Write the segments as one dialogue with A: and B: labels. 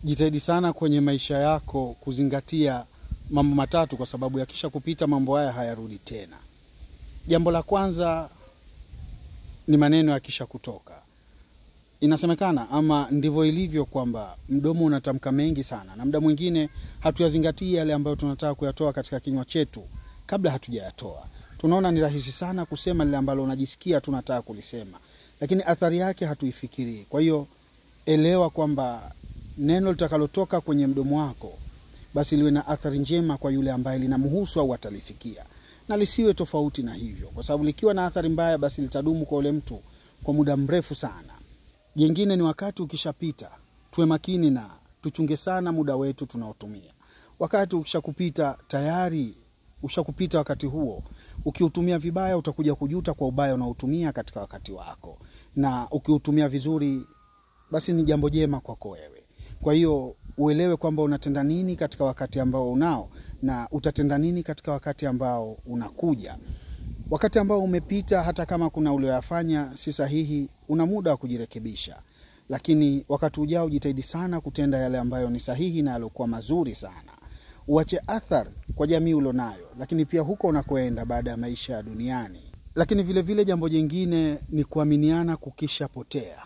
A: jitahidi sana kwenye maisha yako kuzingatia mambo matatu, kwa sababu yakisha kupita mambo haya hayarudi tena. Jambo la kwanza ni maneno yakisha kutoka. Inasemekana ama ndivyo ilivyo kwamba mdomo unatamka mengi sana, na muda mwingine hatuyazingatii yale ambayo tunataka kuyatoa katika kinywa chetu kabla hatujayatoa. Tunaona ni rahisi sana kusema lile ambalo unajisikia tunataka kulisema, lakini athari yake hatuifikirii. Kwa hiyo elewa kwamba neno litakalotoka kwenye mdomo wako basi liwe na athari njema kwa yule ambaye linamhusu au atalisikia, na lisiwe tofauti na hivyo, kwa sababu likiwa na athari mbaya, basi litadumu kwa ule mtu kwa muda mrefu sana. Jingine ni wakati ukishapita, tuwe makini na tuchunge sana muda wetu tunaotumia. Wakati ukishakupita tayari ushakupita wakati huo, ukiutumia vibaya utakuja kujuta kwa ubaya unaotumia katika wakati wako, na ukiutumia vizuri, basi ni jambo jema kwako wewe. Kwa hiyo uelewe kwamba unatenda nini katika wakati ambao unao na utatenda nini katika wakati ambao unakuja. Wakati ambao umepita, hata kama kuna ulioyafanya si sahihi, una muda wa kujirekebisha, lakini wakati ujao jitahidi sana kutenda yale ambayo ni sahihi na yaliokuwa mazuri sana. Uache athari kwa jamii ulionayo, lakini pia huko unakoenda baada ya maisha ya duniani. Lakini vile vile jambo jingine ni kuaminiana kukishapotea.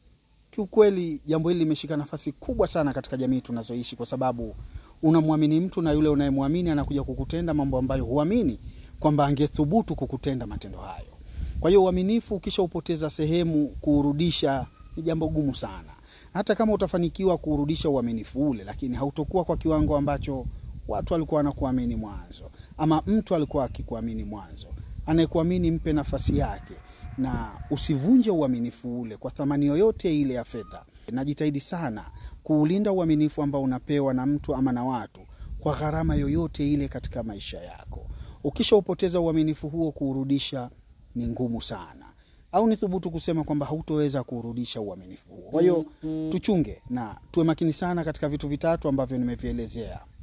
A: Kiukweli jambo hili limeshika nafasi kubwa sana katika jamii tunazoishi, kwa sababu unamwamini mtu na yule unayemwamini anakuja kukutenda mambo ambayo huamini kwamba angethubutu kukutenda matendo hayo. Kwa hiyo uaminifu ukishaupoteza sehemu, kuurudisha ni jambo gumu sana. Hata kama utafanikiwa kuurudisha uaminifu ule, lakini hautokuwa kwa kiwango ambacho watu walikuwa wanakuamini mwanzo, ama mtu alikuwa akikuamini mwanzo. Anayekuamini mpe nafasi yake na usivunje uaminifu ule kwa thamani yoyote ile ya fedha. Najitahidi sana kuulinda uaminifu ambao unapewa na mtu ama na watu kwa gharama yoyote ile katika maisha yako. Ukishaupoteza uaminifu huo, kuurudisha ni ngumu sana, au ni thubutu kusema kwamba hautoweza kuurudisha uaminifu huo. Kwa hiyo tuchunge na tuwe makini sana katika vitu vitatu ambavyo nimevielezea.